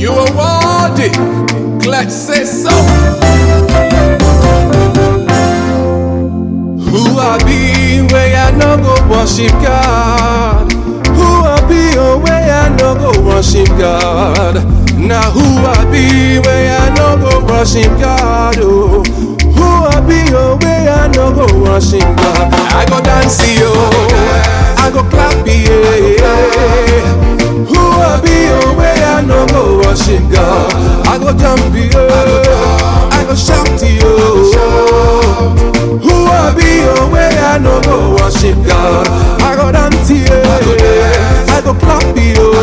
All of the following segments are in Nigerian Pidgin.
You are worthy. Let's say so. Who I be where I no go worship God? Who I be oh where I no go worship God? Now who I be where I no go worship God? Oh, who I be oh where I no go worship God? I go dance yo, I go clap yeah. Who I be oh where I no go worship God? I go jump yo, I go shout yo. Who I be oh where I no go worship God? I go dance yeah, I go clap yo.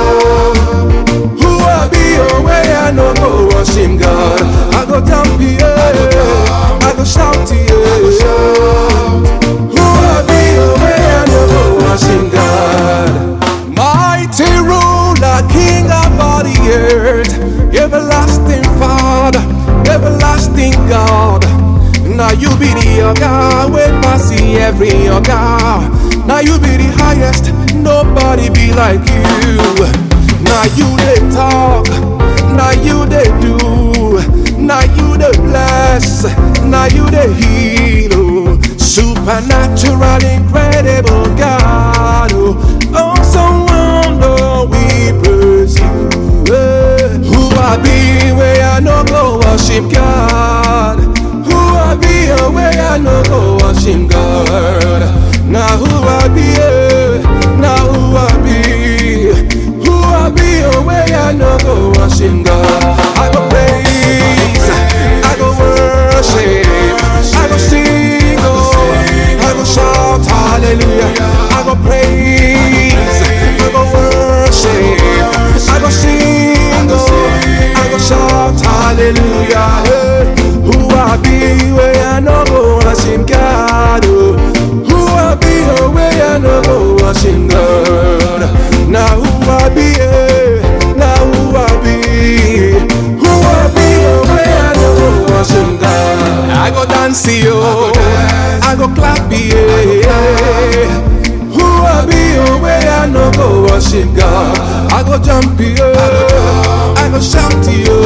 Who I be oh where I no go worship God? I go jump yeah, I go shout yeah. Who I be oh where I no go worship God? Mighty ruler, King of all the earth, everlasting Father, everlasting God. Now you be the God, we pass every God. Now you be the highest, nobody be like you. Now you they talk, now you they do, now you they bless, now you they heal. oh. Supernatural, incredible God. Oh, awesome wonder, we praise you. eh. Who I be where I no go worship God? Who I be oh, where I no go worship God? Now who I be? eh? Now who I be? Who I be oh, where I no go worship God? I go praise, I go worship, I go sing, oh, I go shout hallelujah, I go praise, I go worship, I go sing, oh, I go shout hallelujah. Hey, who I be where I no go worship God? Oh, who I be oh, where I no go worship God? Now who I be? eh? Now who I be? Who I be oh, where I no go worship God? I go dance yo, I go clap yeah. Who I be oh, where I no go worship God? I go jump yo, I go shout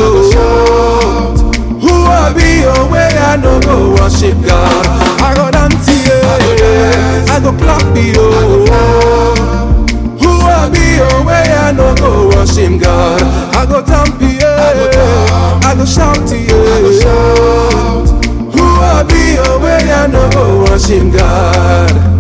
yo. Who I be oh, where I no go worship God? I go dance yeah, I go clap yo. Who I be oh, where I no go worship God? I go jump yeah, I go shout yeah. Who I be oh, where I no go worship God?